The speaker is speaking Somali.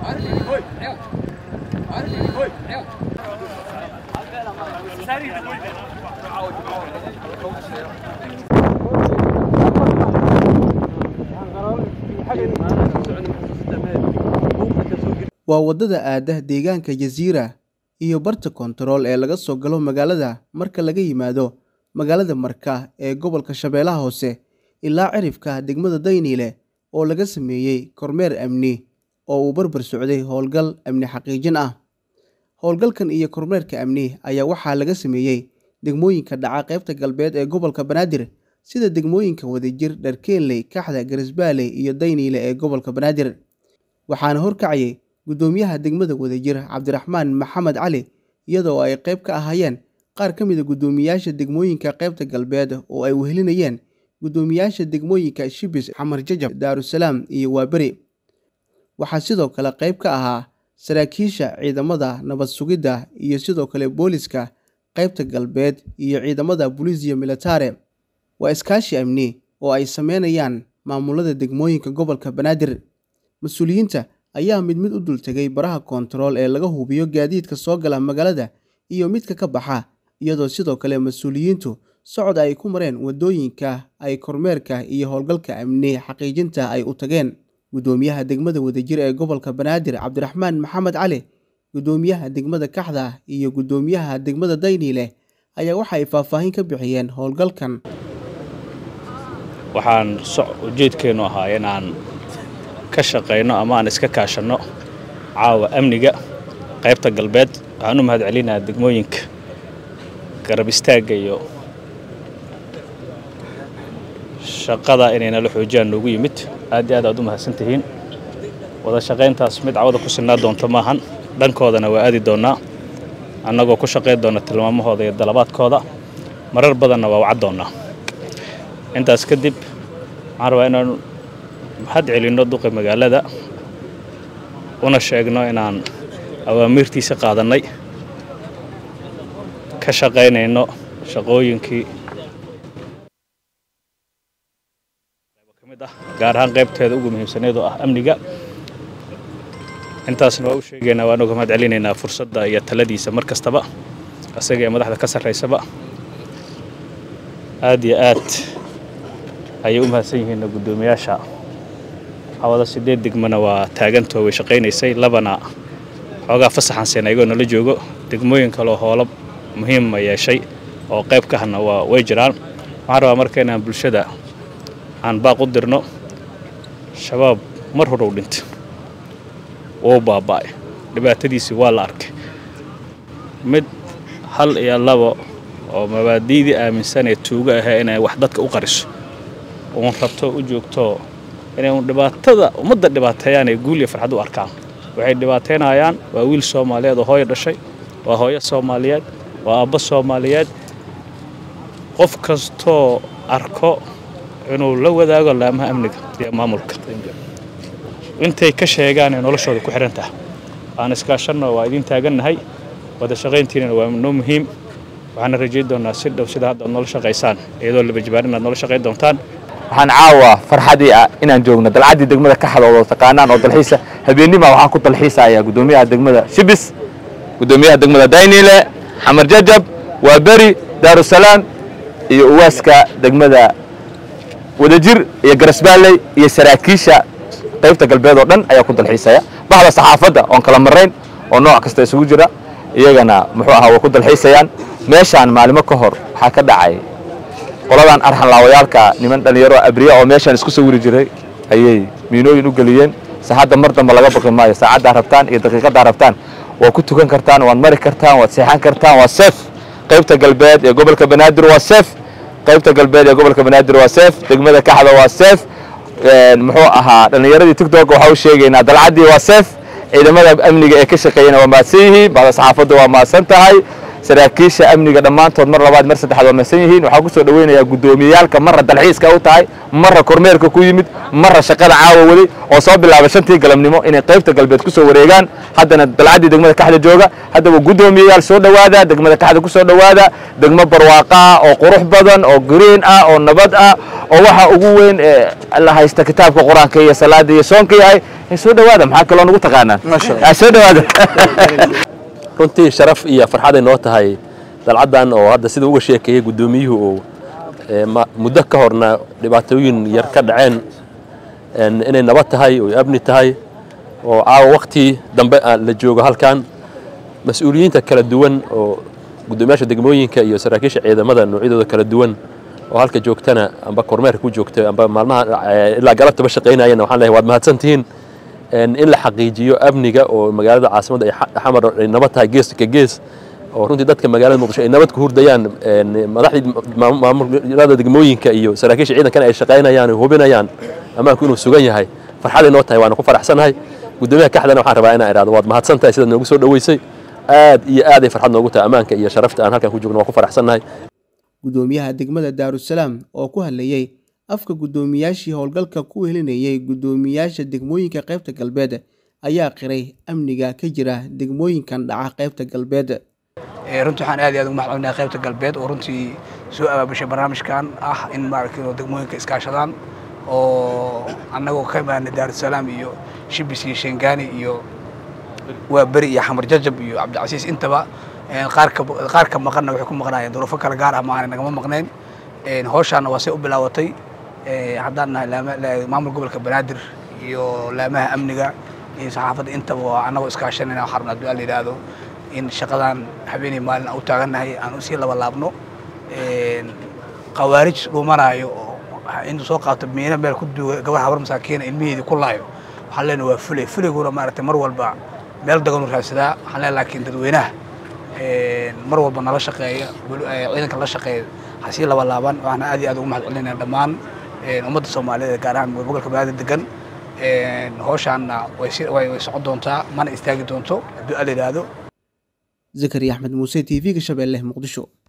waa waddada aadda deegaanka jasiira iyo barta koontarool ee laga soo galo magaalada marka laga yimaado magaalada marka ee gobolka shabeellaha hoose ilaa cirifka degmada dayniile oo laga sameeyey kormeer amni oo uu barbar socday howlgal amni xaqiijin ah howlgalkan iyo kormeerka amni ayaa waxaa laga sameeyey degmooyinka dhaca qaybta galbeed ee gobolka banaadir sida degmooyinka wadajir dharkeenley kaxda garisbaaley iyo dayniile ee gobolka banaadir waxaana horkacayay guddoomiyaha degmada wadajir cabdiraxmaan maxamed cali iyadoo ay qayb ka ahaayeen qaar ka mid a guddoomiyaasha degmooyinka qaybta galbeed oo ay wehelinayeen guddoomiyaasha degmooyinka shibis xamar jajab daarusalaam iyo waaberi waxaa sidoo kale qayb ka ahaa saraakiisha ciidamada nabad sugidda iyo sidoo kale booliska qaybta galbeed iyo ciidamada buliisiya militare waa iskaashi amni oo ay sameynayaan maamulada degmooyinka gobolka banaadir mas-uuliyiinta ayaa mid mid u dultegay baraha koontarool ee laga hubiyo gaadiidka soo gala magaalada iyo midka ka baxa iyadoo sidoo kale mas-uuliyiintu socod ay ku mareen waddooyinka ay kormeerka iyo howlgalka amni xaqiijinta ay u tageen guddoomiyaha degmada wadajir ee gobolka banaadir cabdiraxmaan maxamed cali guddoomiyaha degmada kaxda iyo guddoomiyaha degmada dayniile ayaa waxa ay faahfaahin ka bixiyeen howlgalkan waxaan ujeedkeennu ahaa inaan ka shaqayno ama aan iska kaashanno caawa amniga qaybta galbeed waxaan u mahad celinayaa degmooyinka garab istaagga iyo shaqada inay nala xoojiyaan noogu yimid aad iyo aad aad u mahadsan tihiin wada shaqayntaas mid cawada ku sinaa doonto maahan dhankoodana waa aadi doonnaa annagoo ku shaqayn doonna tilmaamahooda iyo dalabaadkooda marar badanna waa wacad doonnaa intaas kadib waxaan rabaa inaan maxad celinno duqa magaalada una sheegno inaan awaamiirtiisa qaadannay ka shaqaynayno shaqooyinkii ka mid ah gaar ahaan qaybteeda ugu muhiimsaneed oo ah amniga intaasna waa u sheegaynaa waan uga mahad celinaynaa fursadda iyo taladiisa mar kastaba isaga ee madaxda ka sarraysaba aad iyo aad ayay u mahadsan yihiin guddoomiyaasha hawada sideed degmana waa taagantoo way shaqaynaysay labana xoogaa fasaxan seen ayagoo nala joogo degmooyin kaleo hoolo muhiima yeeshay oo qayb ka hana waa way jiraan waxaan rabaa marka inaan bulshada aan baaq u dirno shabaab mar hore u dhintay wuu baaba'ay dhibaatadiisii waa la arkay mid hal iyo labo oo mabaadi'dii aaminsanee tuugo ahee inay wax dadka u qariso uun rabto u joogto inay uun dhibaatada ummadda dhibaateeyaan ee guul iyo farxad u arkaan waxay dhibaataynayaan waa wiil soomaaliyeed oo hooyo dhashay waa hooyo soomaaliyeed waa aabbo soomaaliyeed qof kastoo arko inuu la wadaago laamaha amniga iyo maamulka intay ka sheegaan ee noloshooda ku xidhan tahay aan iskaashanno waa idiin taagannahay wada shaqayntiinana waa noo muhiim waxaana rajayn doonnaa si dhow sida hadda ad noola shaqaysaan iyadoo labajibaan inaad noola shaqayn doontaan waxaan caawa farxadii ah inaan joogno dalcaddii degmada ka xadoodo taqaanaan oo dalxiisa habeennima waxaan ku dalxiisayaa guddoomiyaha degmada shibis guddoomiyaha degmada dayniile xamar jajab waa beri daarusalaam iyo uwaaska degmada wadajir iyo garasbaaley iyo saraakiisha qaybta galbeed oo dhan ayaa ku dalxiisaya bahda saxaafadda oon kala marrayn oo nooc kasta isugu jira iyagana muxuu ahaa way ku dalxiisayaan meeshaan maalimo ka hor waxaa ka dhacay qoladan arxan laawayaalka niman dhallinyaro abriya oo meeshaan isku sawiri jiray ayay miinooyin u geliyeen saacadda mar damba laga baqi maayo saacaddaa rabtaan iyo daqiiqaddaa rabtaan waa ku tukan kartaan waad mari kartaan waad seexan kartaan waa seef qaybta galbeed ee gobolka banaadir waa seef qaybta galbeed ee gobolka banaadir waa seef degmada kaxda waa seef muxuu ahaa dhallinyaradii tigtog waxaa u sheegaynaa dalcaddii waa seef ciidamada amniga ee ka shaqeeyana waa mahadsan yihiin bahda saxaafadda waa mahadsan tahay saraakiisha amniga dhammaantood mar labaad mar saddexaad waa mahadsan yihiin waxaan ku soo dhaweynayaa guddoomiyeyaalka marra dalxiiska u tahay marra kormeerka ku yimid marra shaqada caawa waday oo soo bilaabay shantii galabnimo inay qaybta galbeed ku soo wareegaan haddana dalcaddii degmada kaxda jooga haddaba guddoomiyeyaal soo dhowaada degmada kaxda ku soo dhowaada degmo barwaaqa ah oo qurux badan oo green ah oo nabad ah oo waxa ugu weyn ee la haysta kitaabka qur-aanka iyo salaada iyo soonka yahay soo dhowaada maxaa kaloo nagu taqaanaan soo dhowaada runtii sharaf iyo farxaday noo tahay dalcaddan oo hadda sida uga sheekeeyey guddoomiyuhu oo muddo ka horna dhibaatooyin yar ka dhaceen inay nabad tahay oo amni tahay oo caawa wakti dambe la joogo halkan mas-uuliyiinta kala duwan oo guddoomiyaasha degmooyinka iyo saraakiisha ciidamada noocyadooda kala duwan oo halka joogtana amba kormeerka ku joogta amba maalmaha ilaa galabtaba shaqaynayana waxaan leeyahay waad mahadsantihiin in la xaqiijiyo amniga oo magaalada caasimadda ay xamar ay nabad tahay gees ka gees oo runtii dadka magaalada muqdisho ay nabad ku hurdayaan madaxdii maamulada degmooyinka iyo saraakiisha ciidankana ay shaqaynayaan oo hubinayaan ammaanku inuu sugan yahay farxaday noo tahay waana ku faraxsanahay guddoomiyaha kaxdana waxaan rabaa inaan idhahdo waad mahadsan tahay sidaad noogu soo dhoweysay aad iyo aad ay farxad noogu tahay ammaanka iyo sharafta aan halkan ku joogno waan ku faraxsannahay guddoomiyaha degmada daarusalaam oo ku hadlayey afka guddoomiyaashii howlgalka ku helinayay guddoomiyaasha degmooyinka qaybta galbeed ayaa qiray amniga ka jira degmooyinkan dhaca qaybta galbeed runtii waxaan aad iyo aad ugu mahadcelinahay qaybta galbeed oo runtii soo abaabushay barnaamijkan ah in maaragtay degmooyinka iskaashadaan oo annagoo ka imaanay daarusalaam iyo shibis iyo shengaani iyo waa beri iyo xamar jajab iyo cabdicasiis intaba qaarka qaar ka maqanna waxay ku maqnaayeen duruufo kale gaar ah ma aanay nagama maqnayn howshaana waa say u bilaawatay haddaan nahay maamul gobolka banaadir iyo laamaha amniga iyo saxaafadda intaba waa annagoo iskaashanayna waxaan rabnaa duaa la yidhaahdo in shaqadan habeenii maalin aan u taagannahay aan usii laba laabno khawaarij dhumanaayo oo intuu soo qaato miina meel ku duuga gabar habar masaakiina ilmiheedii ku laayo waxaan leenahay waa fulay fuliguna maaragtay mar walba meel daganu raadsadaa waxaan leenahay laakiin dadweynaha mar walba nala shaqeeya ciidanka la shaqeeya hasii laba laaban waxaana aad iyo aad ugu mahad celinaya dhammaan ummadda soomaaliyeed gaar ahaan gobolka banaadir degan howshaanna way socon doontaa mana istaagi doonto hadduu ala yidhaahdo zakariya axmed muuse t v-ga shabeelle muqdisho